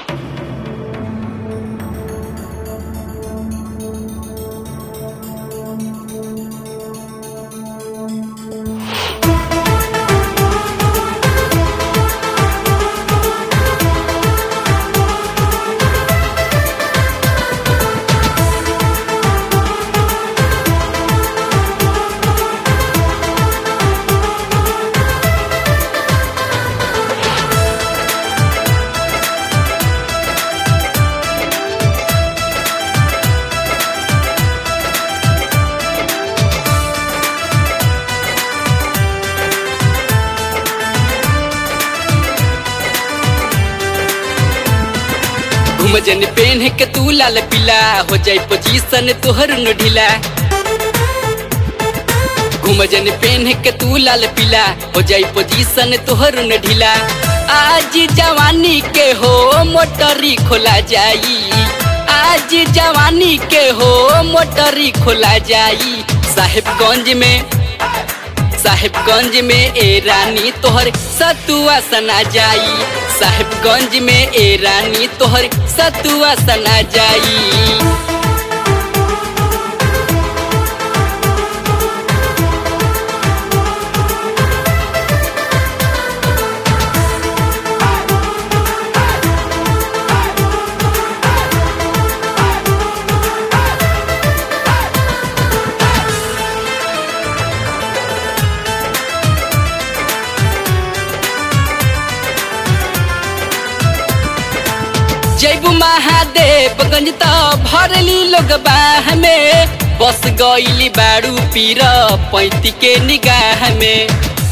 घुमजन PAN के तू लाल पीला हो जाई पोजीशन तोहर न ढीला घुमजन पेन के तू लाल पीला हो जाई पोजीशन तोहर न ढीला आज जवानी के हो मोटरी खोला जाई आज जवानी के हो मोटरी खोला जाई साहेबगंज में साहेबगंज में ए रानी तोहर सतुआ सना जाई साहेबगंज में ए रानी तोहर सतुआ सना जाई जैबू महादेवगंज त भरली लोग बाह में बस गईली बारू पीर पैंती के निगाह में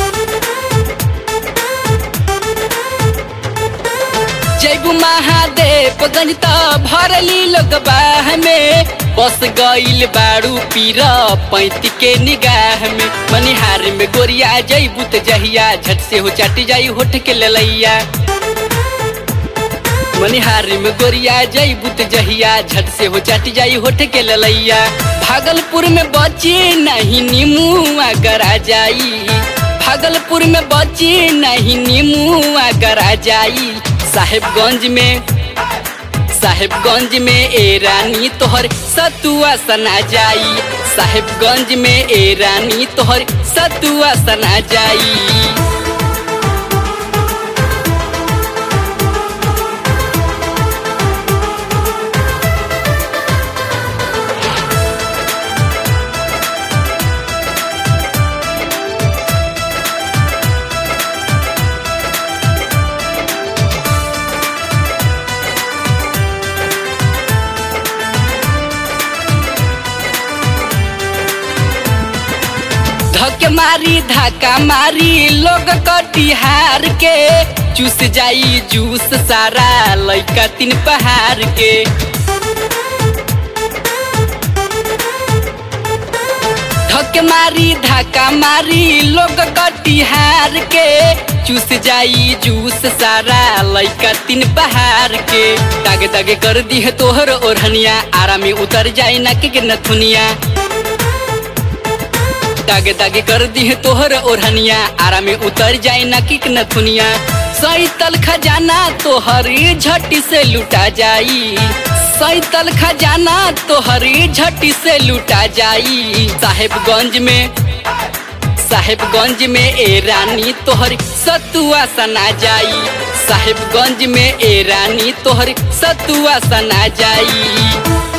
जैबू महादेवगंज त भरली लोग बाह में बस गईल बारू पीर पैंती के निगाह में मनिहार में गोरिया जैबू त जहिया झट से हो चाटी जाई होठ के ललैया मनिहार में गोरिया जई बुत जहिया झट से हो चाट जाई होठ के ललैया भागलपुर में बची नहीं नीमुआ गरा जाई भागलपुर में बची नहीं नीमुआ गरा जाई साहेबगंज में साहेबगंज में ए रानी तोहर सतुआ सना जाई साहेबगंज में ए रानी तोहर सतुआ सना जाई धक मारी धक्का मारी लोग कटिहार के चूस जाई जूस सारा लैका तीन पहाड़ के धक मारी धक्का मारी लोग कटिहार के चूस जाई जूस सारा लैका तीन पहाड़ के दागे दागे कर दी है तोहर ओढ़निया आरामी उतर जाई नक के नथुनिया दागे दागे कर दी है तोहर ओढ़निया आरा में उतर जाए ना किक नथुनिया सैतल खजाना तोहरी झटी से लुटा जाई सैतल खजाना तोहरी झटी से लुटा जाई साहेबगंज में साहेबगंज में ए रानी तोहर सतुआ सना जाई साहेबगंज में ए रानी तोहर सतुआ सना जाई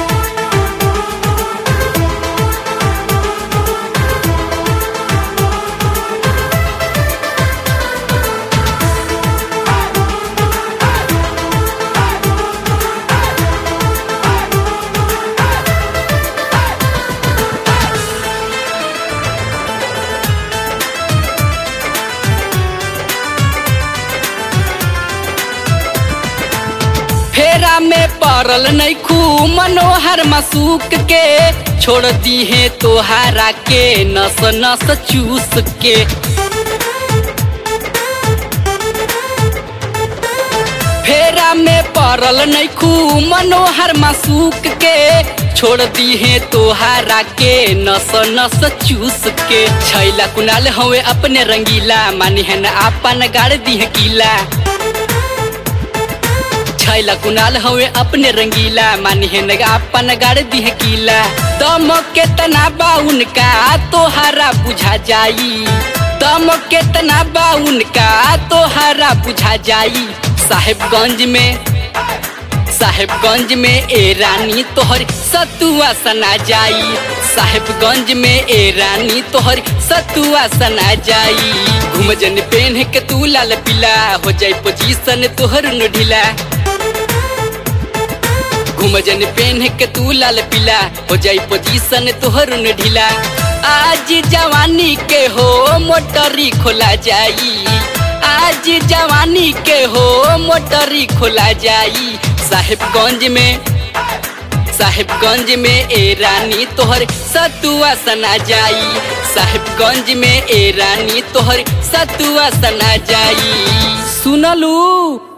फेरा में पड़ल नैखू मनोहर मसूक के छोड़ दी है तोहारा के नस नस चूस के फेरा में पड़ल नैखू मनोहर मसूक के छोड़ दी है तोहारा के नस नस चूस के छैला कुनाल हवे अपने रंगीला मानी है न आपन गाड़ दी है कीला छैला कुनाल हवे अपने रंगीला मानी है नगा अपन गाड़ दिह कीला दम के तना बा उनका तोहरा बुझा जाई दम के तना बा उनका तोहरा बुझा जाई साहेबगंज में साहेबगंज में ए रानी तोहर सतुआ सना जाई साहेबगंज में ए रानी तोहर सतुआ सना जाई घुमजन पेन के तू लाल पीला हो जाई पोजीशन तोहर न ढीला घुमजन पेन के तू लाल पीला हो जाई पोजीशन तोहर न ढीला आज जवानी के हो मोटरी खोला जाई आज जवानी के हो मोटरी खोला जाई साहेबगंज में साहेबगंज में ए रानी तोहर सतुआ सना जाई साहेबगंज में ए रानी तोहर सतुआ सना जाई सुनलू